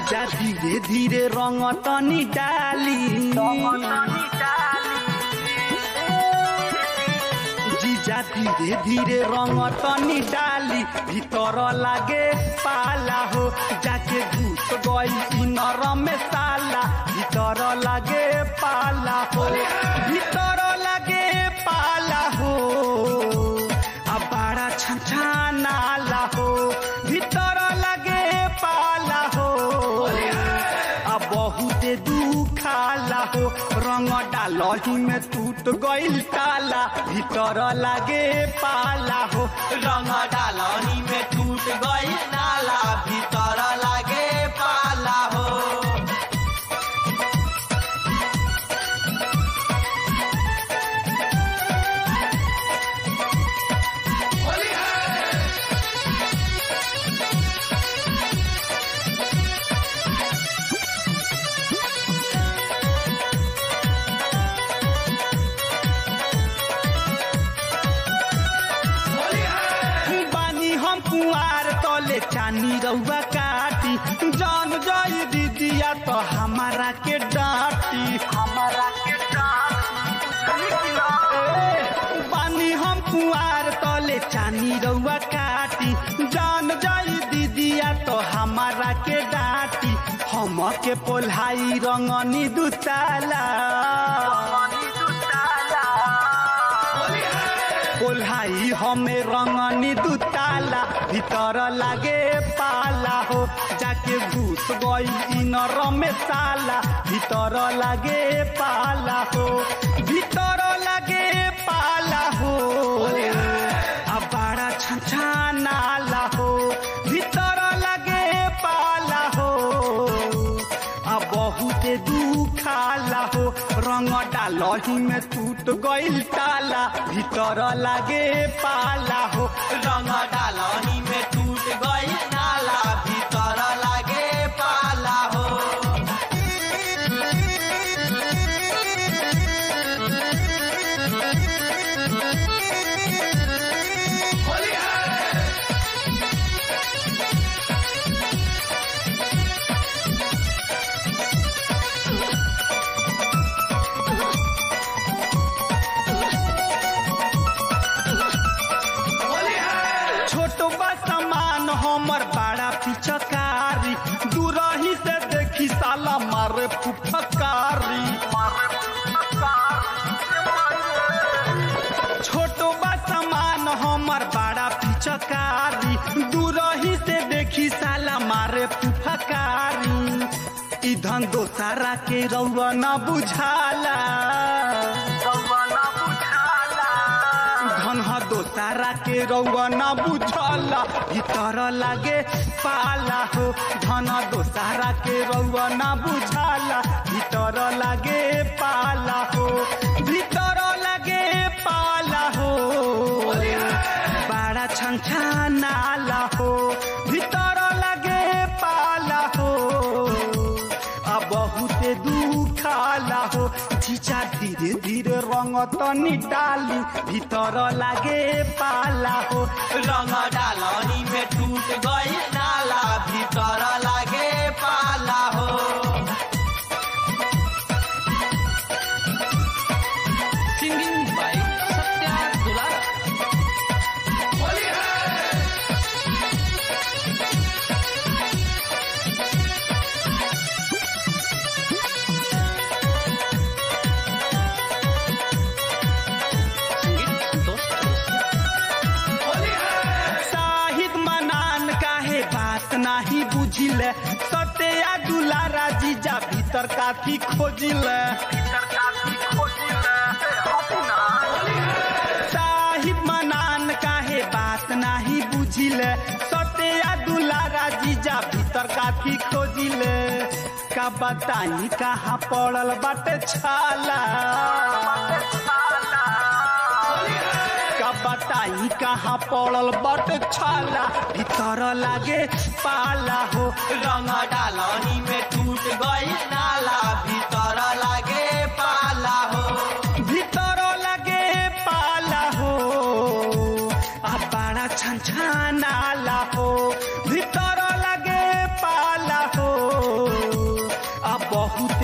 जीजा धीरे धीरे रंग तनी डाली जीजा धीरे धीरे रंग तनी डाली भीतर लागे पाला हो जाके घुस गई इनर में साला भीतर लागे पाला हो भीतर लागे पाला हो आ बड़ा छछानाला हो भीतर लागे पाला हो आ बहुते दुखाला हो रंग डालही में टूट गइल ताला भीतर लागे पाला हो रंग डालनी में टूट गई नाला भीतर लागे पाला हो बानी हम कुआर तले चानी रउआ काटी जान जाई दीदिया तो हमारा के डांटी हमारा के बानी हम कुआर तले चानी रउआ काटी जान जाई दीदिया तो हमारा के डांटी हम के पोल्हाई रंगनी दुताला कोल्हाई हमें रंगनी दुताला भीतर लागे पाला हो जाके घुस गई इनर में साला भीतर लागे पाला हो भीतर लागे पाला हो अब बड़ा छछानाला हो भीतर लागे पाला हो आ बहुते दुखाला हो रंग डालही में टूट गइल ताला भीतर लागे पाला हो रंग डालनी में टूट गई नाला भीतर लागे पाला हो छोट बा सामान हमर बड़ा पिचकारी दूरही से देखी साला मारे फुफकारी छोट बा सामान हमर बड़ा पिचकारी दूरही से देखी साला मारे फुफकारी इधन दोसारा के रउआ न बुझाला धन ह दोसारा के रउआ न बुझला भीतर लागे पाला हो धन दोसारा के रउआ न बुझला भीतर लागे पाला हो भीतर लागे पाला हो बड़ा छछानाला हो भीतर लागे पाला हो आ बहुते दुखाला हो जीजा धीरे धीरे रंग तनी डाली भीतर लागे पाला हो रंग डालनी में टूट गई नाला भीतर लागे पाला हो सिंगिंग बाई सत्या दुलारा साहिद मनान काहे बात नाही बुझिले सत्या दुलारा जीजा भीतर काफी खोजिले साहिब मनान काहे बात नाही बुझिले सत्या दुलारा जीजा भीतर काफी खोजिले का बताई कहाँ पड़ल बाटे छाला का बताई कहाँ पड़ल बट छाला भीतर लागे पाला हो रंग डालनी में टूट गई नाला भीतर लागे पाला हो भीतर लागे पाला हो आ बड़ा छन छनाला हो भीतर लागे पाला हो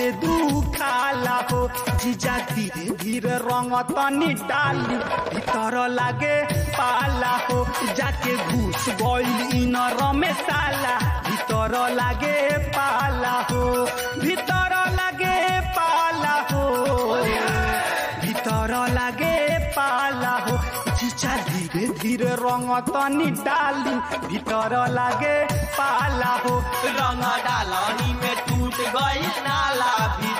बहुते दुखाला हो जीजा धीरे धीरे रंग तनी डाली भीतर लागे पाला हो जाके घुस गइल इनर में साला भीतर लागे पाला हो भीतर लागे पाला हो भीतर लागे पाला हो जीजा धीरे धीरे रंग तनी डाली भीतर लागे पाला हो रंग डालनी में टूट गई नाला भी